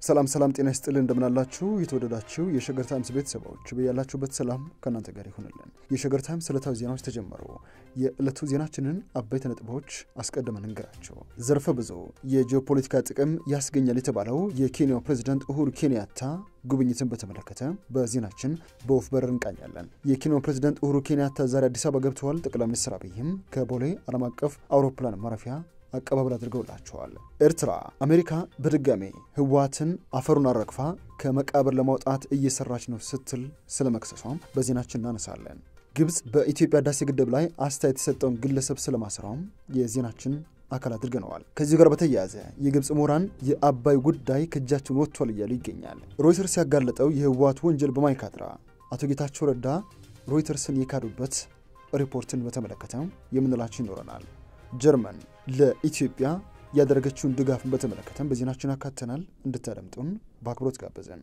ሰላም ሰላም፣ ጤና ይስጥልን እንደምናላችሁ የተወደዳችሁ የሸገር ታይምስ ቤተሰቦች በያላችሁበት ሰላም ከእናንተ ጋር ይሁንልን። የሸገር ታይምስ ዕለታዊ ዜናዎች ተጀመሩ። የዕለቱ ዜናችንን አበይት ነጥቦች አስቀድመን እንገራቸው። ዘርፈ ብዙ የጂኦፖለቲካ ጥቅም ያስገኛል የተባለው የኬንያው ፕሬዚዳንት ኡሁሩ ኬንያታ ጉብኝትን በተመለከተ በዜናችን በወፍ በረር እንቃኛለን። የኬንያው ፕሬዚዳንት ኡሁሩ ኬንያታ ዛሬ አዲስ አበባ ገብተዋል። ጠቅላይ ሚኒስትር አብይም ከቦሌ ዓለም አቀፍ አውሮፕላን ማረፊያ አቀባበል አድርገውላቸዋል። ኤርትራ አሜሪካ በድጋሜ ህወሓትን አፈሩን አረግፋ ከመቃብር ለማውጣት እየሰራች ነው ስትል ስለ መክሰሷም በዜናችን እናነሳለን። ግብፅ በኢትዮጵያ ህዳሴ ግድብ ላይ አስተያየት የሰጠውን ግለሰብ ስለማሰሯም የዜናችን አካል አድርገነዋል። ከዚሁ ጋር በተያያዘ የግብፅ ምሁራን የአባይ ጉዳይ ከእጃችን ወጥቷል እያሉ ይገኛል። ሮይተርስ ያጋለጠው የህወሓት ወንጀል በማይካድራ አቶ ጌታቸው ረዳ ሮይተርስን የካዱበት ሪፖርትን በተመለከተ የምንላቸው ይኖረናል። ጀርመን ለኢትዮጵያ ያደረገችውን ድጋፍን በተመለከተም በዜናችን አካተናል። እንድታደምጡን በአክብሮት ጋበዘን።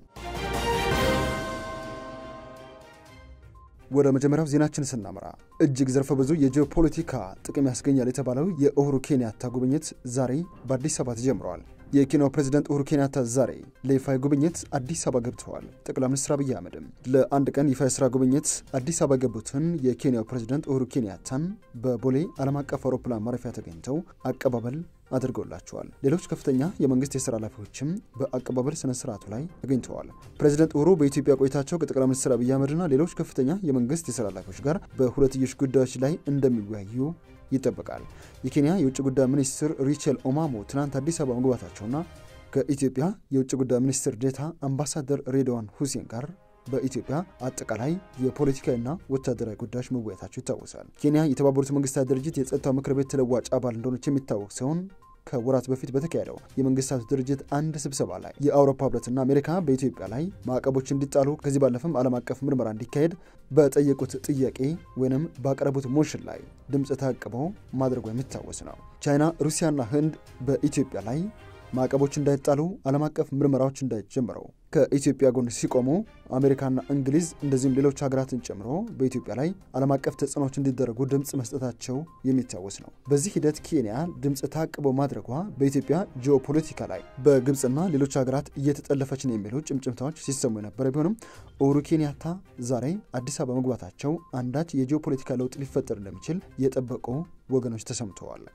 ወደ መጀመሪያው ዜናችን ስናምራ እጅግ ዘርፈ ብዙ የጂኦፖለቲካ ጥቅም ያስገኛል የተባለው የኡሁሩ ኬንያታ ጉብኝት ዛሬ በአዲስ አበባ ተጀምረዋል። የኬንያው ፕሬዚዳንት ኡሁሩ ኬንያታ ዛሬ ለይፋዊ ጉብኝት አዲስ አበባ ገብተዋል። ጠቅላይ ሚኒስትር አብይ አህመድም ለአንድ ቀን ይፋ የስራ ጉብኝት አዲስ አበባ የገቡትን የኬንያው ፕሬዚዳንት ኡሁሩ ኬንያታን በቦሌ ዓለም አቀፍ አውሮፕላን ማረፊያ ተገኝተው አቀባበል አድርገውላቸዋል። ሌሎች ከፍተኛ የመንግስት የስራ ኃላፊዎችም በአቀባበል ስነ ስርዓቱ ላይ ተገኝተዋል። ፕሬዚደንት ኡሁሩ በኢትዮጵያ ቆይታቸው ከጠቅላይ ሚኒስትር አብይ አህመድና ሌሎች ከፍተኛ የመንግስት የስራ ኃላፊዎች ጋር በሁለትዮሽ ጉዳዮች ላይ እንደሚወያዩ ይጠበቃል። የኬንያ የውጭ ጉዳይ ሚኒስትር ሪቸል ኦማሞ ትናንት አዲስ አበባ መግባታቸውና ከኢትዮጵያ የውጭ ጉዳይ ሚኒስትር ዴታ አምባሳደር ሬድዋን ሁሴን ጋር በኢትዮጵያ አጠቃላይ የፖለቲካዊና ወታደራዊ ጉዳዮች መወያየታቸው ይታወሳል። ኬንያ የተባበሩት መንግስታት ድርጅት የጸጥታው ምክር ቤት ተለዋጭ አባል እንደሆነች የሚታወቅ ሲሆን ከወራት በፊት በተካሄደው የመንግስታቱ ድርጅት አንድ ስብሰባ ላይ የአውሮፓ ህብረትና አሜሪካ በኢትዮጵያ ላይ ማዕቀቦች እንዲጣሉ ከዚህ ባለፈም ዓለም አቀፍ ምርመራ እንዲካሄድ በጠየቁት ጥያቄ ወይንም ባቀረቡት ሞሽን ላይ ድምፅ ታቅበው ማድረጉ የሚታወስ ነው። ቻይና፣ ሩሲያና ህንድ በኢትዮጵያ ላይ ማዕቀቦች እንዳይጣሉ ዓለም አቀፍ ምርመራዎች እንዳይጀምረው ከኢትዮጵያ ጎን ሲቆሙ አሜሪካና እንግሊዝ እንደዚሁም ሌሎች ሀገራትን ጨምሮ በኢትዮጵያ ላይ ዓለም አቀፍ ተጽዕኖዎች እንዲደረጉ ድምፅ መስጠታቸው የሚታወስ ነው። በዚህ ሂደት ኬንያ ድምፅ ታቅቦ ማድረጓ በኢትዮጵያ ጂኦፖለቲካ ላይ በግብፅና ሌሎች ሀገራት እየተጠለፈች ነው የሚሉ ጭምጭምታዎች ሲሰሙ የነበረ ቢሆንም ኡሁሩ ኬንያታ ዛሬ አዲስ አበባ መግባታቸው አንዳች የጂኦፖለቲካ ለውጥ ሊፈጠር እንደሚችል የጠበቁ ወገኖች ተሰምተዋል።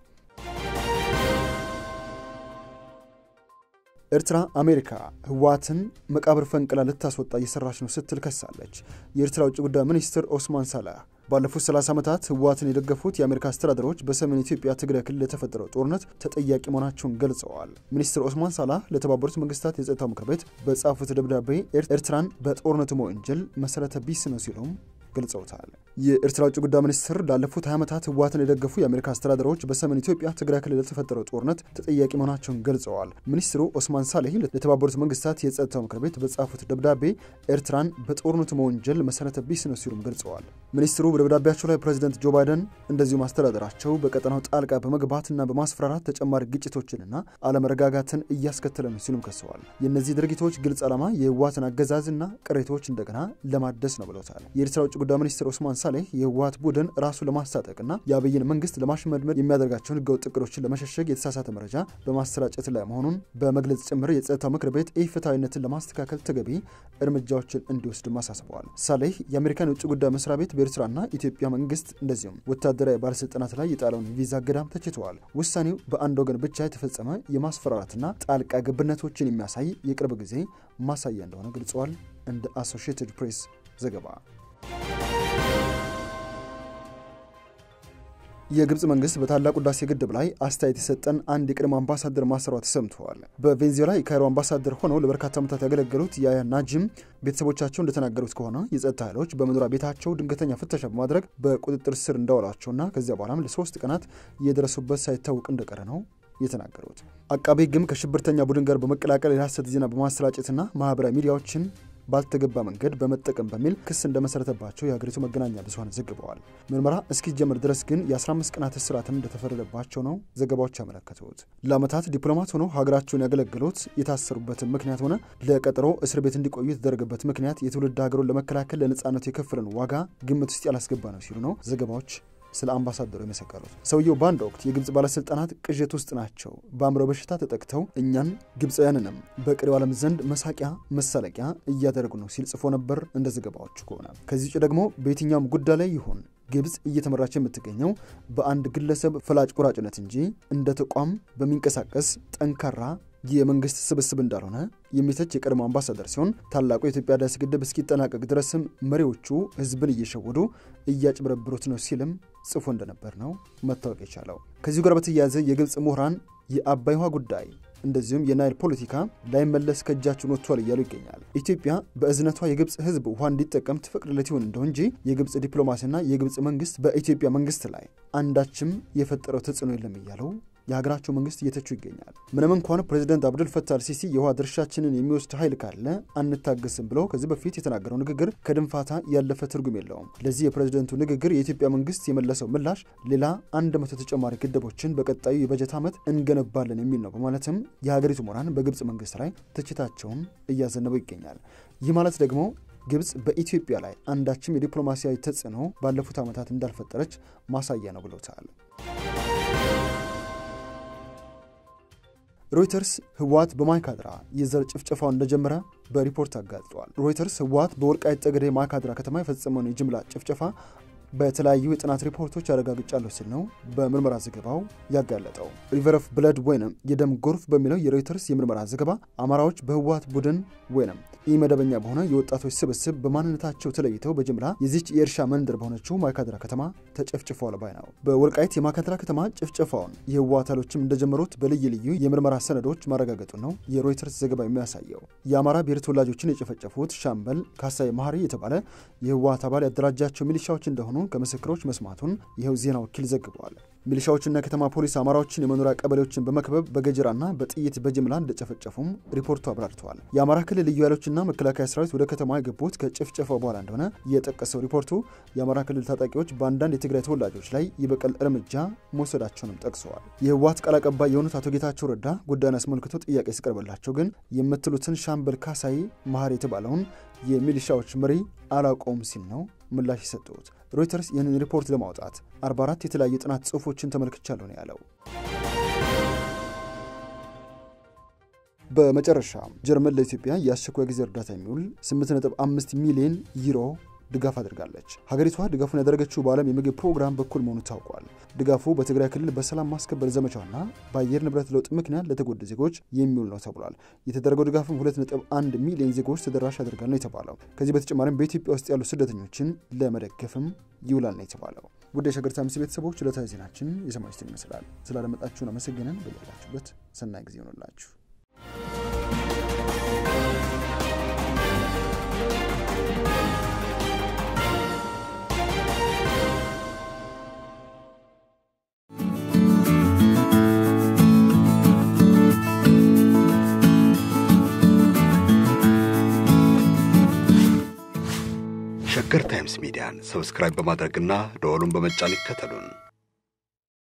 ኤርትራ አሜሪካ ህወሓትን መቃብር ፈንቅላ ልታስወጣ እየሰራች ነው ስትል ከሳለች። የኤርትራ ውጭ ጉዳይ ሚኒስትር ኦስማን ሳላህ ባለፉት 30 ዓመታት ህወሓትን የደገፉት የአሜሪካ አስተዳደሮች በሰሜን ኢትዮጵያ ትግራይ ክልል የተፈጠረው ጦርነት ተጠያቂ መሆናቸውን ገልጸዋል። ሚኒስትር ኦስማን ሳላህ ለተባበሩት መንግስታት የጸጥታው ምክር ቤት በጻፉት ደብዳቤ ኤርትራን በጦርነቱ መወንጀል መሰረተ ቢስ ነው ሲሉም ገልጸውታል። የኤርትራ ውጭ ጉዳይ ሚኒስትር ላለፉት 20 ዓመታት ህወሓትን የደገፉ የአሜሪካ አስተዳደሮች በሰሜን ኢትዮጵያ ትግራይ ክልል ለተፈጠረው ጦርነት ተጠያቂ መሆናቸውን ገልጸዋል። ሚኒስትሩ ኦስማን ሳሌህ ለተባበሩት መንግስታት የጸጥታው ምክር ቤት በጻፉት ደብዳቤ ኤርትራን በጦርነቱ መወንጀል መሰረተ ቢስ ነው ሲሉም ገልጸዋል። ሚኒስትሩ በደብዳቤያቸው ላይ ፕሬዚደንት ጆ ባይደን እንደዚሁም አስተዳደራቸው በቀጠናው ጣልቃ በመግባትና በማስፈራራት ተጨማሪ ግጭቶችንና አለመረጋጋትን እያስከተለ ነው ሲሉም ከሰዋል። የእነዚህ ድርጊቶች ግልጽ ዓላማ የህወሓትን አገዛዝና ቅሬታዎች እንደገና ለማደስ ነው ብለውታል። የኤርትራ ውጭ ጉዳይ ሚኒስትር ኦስማን ሳሌህ የህወሓት ቡድን ራሱ ለማስታጠቅና የአብይን መንግስት ለማሽመድመድ የሚያደርጋቸውን ህገወጥ እቅዶችን ለመሸሸግ የተሳሳተ መረጃ በማሰራጨት ላይ መሆኑን በመግለጽ ጭምር የጸጥታው ምክር ቤት ኢፍትሐዊነትን ለማስተካከል ተገቢ እርምጃዎችን እንዲወስድም አሳስበዋል። ሳሌህ የአሜሪካን የውጭ ጉዳይ መስሪያ ቤት በኤርትራና ኢትዮጵያ መንግስት እንደዚሁም ወታደራዊ ባለስልጣናት ላይ የጣለውን ቪዛ እገዳም ተችተዋል። ውሳኔው በአንድ ወገን ብቻ የተፈጸመ የማስፈራራትና ጣልቃ ገብነቶችን የሚያሳይ የቅርብ ጊዜ ማሳያ እንደሆነ ገልጸዋል። እንደ አሶሺየትድ ፕሬስ ዘገባ የግብፅ መንግስት በታላቁ ህዳሴ ግድብ ላይ አስተያየት የሰጠን አንድ የቀድሞ አምባሳደር ማሰሯ ተሰምተዋል። በቬንዙዌላ የካይሮ አምባሳደር ሆነው ለበርካታ ዓመታት ያገለገሉት የአያ ናጂም ቤተሰቦቻቸው እንደተናገሩት ከሆነ የጸጥታ ኃይሎች በመኖሪያ ቤታቸው ድንገተኛ ፍተሻ በማድረግ በቁጥጥር ስር እንዳዋሏቸውና ከዚያ በኋላም ለሶስት ቀናት የደረሱበት ሳይታወቅ እንደቀረ ነው የተናገሩት። አቃቤ ሕግም ከሽብርተኛ ቡድን ጋር በመቀላቀል የሐሰት ዜና በማሰራጨትና ማህበራዊ ሚዲያዎችን ባልተገባ መንገድ በመጠቀም በሚል ክስ እንደመሰረተባቸው የሀገሪቱ መገናኛ ብዙኃን ዘግበዋል። ምርመራ እስኪጀምር ድረስ ግን የ15 ቀናት እስራትም እንደተፈረደባቸው ነው ዘገባዎች ያመለከቱት። ለዓመታት ዲፕሎማት ሆነው ሀገራቸውን ያገለገሉት የታሰሩበትን ምክንያት ሆነ ለቀጠሮ እስር ቤት እንዲቆዩ የተደረገበት ምክንያት የትውልድ ሀገሩን ለመከላከል ለነጻነቱ የከፈለን ዋጋ ግምት ውስጥ ያላስገባ ነው ሲሉ ነው ዘገባዎች ስለ አምባሳደሩ የመሰከሩት። ሰውየው በአንድ ወቅት የግብፅ ባለስልጣናት ቅዠት ውስጥ ናቸው፣ በአእምሮ በሽታ ተጠቅተው እኛን ግብፃውያንንም በቀሪው ዓለም ዘንድ መሳቂያ መሳለቂያ እያደረጉ ነው ሲል ጽፎ ነበር። እንደ ዘገባዎቹ ከሆነ ከዚህ ውጭ ደግሞ በየትኛውም ጉዳይ ላይ ይሁን ግብፅ እየተመራች የምትገኘው በአንድ ግለሰብ ፈላጭ ቆራጭነት እንጂ እንደ ተቋም በሚንቀሳቀስ ጠንካራ የመንግስት ስብስብ እንዳልሆነ የሚተች የቀድሞ አምባሳደር ሲሆን ታላቁ የኢትዮጵያ ህዳሴ ግድብ እስኪጠናቀቅ ድረስም መሪዎቹ ህዝብን እየሸወዱ እያጭበረብሩት ነው ሲልም ጽፎ እንደነበር ነው መታወቅ የቻለው። ከዚሁ ጋር በተያያዘ የግብፅ ምሁራን የአባይ ውሃ ጉዳይ እንደዚሁም የናይል ፖለቲካ ላይመለስ ከእጃችን ወጥቷል እያሉ ይገኛል። ኢትዮጵያ በእዝነቷ የግብፅ ህዝብ ውሃ እንዲጠቀም ትፈቅድለት ይሆን እንደው እንጂ የግብፅ ዲፕሎማሲና የግብፅ መንግስት በኢትዮጵያ መንግስት ላይ አንዳችም የፈጠረው ተጽዕኖ የለም እያለው የሀገራቸው መንግስት እየተቹ ይገኛል። ምንም እንኳን ፕሬዚደንት አብዱል ፈታህ አልሲሲ የውሃ ድርሻችንን የሚወስድ ኃይል ካለ አንታገስም ብለው ከዚህ በፊት የተናገረው ንግግር ከድንፋታ ያለፈ ትርጉም የለውም። ለዚህ የፕሬዚደንቱ ንግግር የኢትዮጵያ መንግስት የመለሰው ምላሽ ሌላ አንድ መቶ ተጨማሪ ግድቦችን በቀጣዩ የበጀት ዓመት እንገነባለን የሚል ነው በማለትም የሀገሪቱ ምሁራን በግብፅ መንግስት ላይ ትችታቸውን እያዘነበው ይገኛል። ይህ ማለት ደግሞ ግብፅ በኢትዮጵያ ላይ አንዳችም የዲፕሎማሲያዊ ተጽዕኖ ባለፉት ዓመታት እንዳልፈጠረች ማሳያ ነው ብሎታል። ሮይተርስ ህወሓት በማይካድራ የዘር ጭፍጨፋውን እንደጀመረ በሪፖርት አጋልጧል። ሮይተርስ ህወሓት በወልቃይት ጠገዴ ማይካድራ ከተማ የፈጸመውን የጅምላ ጭፍጨፋ በተለያዩ የጥናት ሪፖርቶች አረጋግጫለሁ ሲል ነው በምርመራ ዘገባው ያጋለጠው። ሪቨር ኦፍ ብለድ ወይንም የደም ጎርፍ በሚለው የሮይተርስ የምርመራ ዘገባ አማራዎች በህወሓት ቡድን ወይንም ኢመደበኛ በሆነ የወጣቶች ስብስብ በማንነታቸው ተለይተው በጅምላ የዚች የእርሻ መንደር በሆነችው ማይካድራ ከተማ ተጨፍጭፈዋል ባይ ነው። በወልቃይት የማይካድራ ከተማ ጭፍጨፋውን የህወሓት ኃይሎችም እንደጀመሩት በልዩ ልዩ የምርመራ ሰነዶች ማረጋገጡ ነው የሮይተርስ ዘገባ የሚያሳየው። የአማራ ብሔር ተወላጆችን የጨፈጨፉት ሻምበል ካሳይ መሀሪ የተባለ የህወሓት አባል ያደራጃቸው ሚሊሻዎች እንደሆኑ ከምስክሮች መስማቱን ይኸው ዜና ወኪል ዘግቧል። ሚሊሻዎችና የከተማ ፖሊስ አማራዎችን የመኖሪያ ቀበሌዎችን በመክበብ በገጀራና በጥይት በጅምላ እንደጨፈጨፉም ሪፖርቱ አብራርተዋል። የአማራ ክልል ልዩ ኃይሎችና መከላከያ ሰራዊት ወደ ከተማ የገቡት ከጭፍጨፋው በኋላ እንደሆነ የጠቀሰው ሪፖርቱ የአማራ ክልል ታጣቂዎች በአንዳንድ የትግራይ ተወላጆች ላይ የበቀል እርምጃ መውሰዳቸውንም ጠቅሰዋል። የህወሓት ቃል አቀባይ የሆኑት አቶ ጌታቸው ረዳ ጉዳዩን አስመልክቶ ጥያቄ ሲቀርብላቸው ግን የምትሉትን ሻምበል ካሳይ መሀሪ የተባለውን የሚሊሻዎች መሪ አላውቀውም ሲል ነው ምላሽ የሰጡት። ሮይተርስ ይህንን ሪፖርት ለማውጣት 44 የተለያዩ ጥናት ጽሑፎችን ተመልክቻለሁ ነው ያለው። በመጨረሻ ጀርመን ለኢትዮጵያ የአስቸኳይ ጊዜ እርዳታ የሚውል 8.5 ሚሊዮን ዩሮ ድጋፍ አድርጋለች። ሀገሪቷ ድጋፉን ያደረገችው በዓለም የምግብ ፕሮግራም በኩል መሆኑ ታውቋል። ድጋፉ በትግራይ ክልል በሰላም ማስከበር ዘመቻውና በአየር ንብረት ለውጥ ምክንያት ለተጎዱ ዜጎች የሚውል ነው ተብሏል። የተደረገው ድጋፍም 2.1 ሚሊዮን ዜጎች ተደራሽ ያደርጋል ነው የተባለው። ከዚህ በተጨማሪም በኢትዮጵያ ውስጥ ያሉ ስደተኞችን ለመደገፍም ይውላል ነው የተባለው። ውድ የሸገር ታይምስ ቤተሰቦች ዕለታዊ ዜናችን የሰማችሁትን ይመስላል። ስላደመጣችሁን አመሰግነን። በያላችሁበት ሰናይ ጊዜ ይሆንላችሁ። ሸገር ታይምስ ሚዲያን ሰብስክራይብ በማድረግና ደወሉን በመጫን ይከተሉን።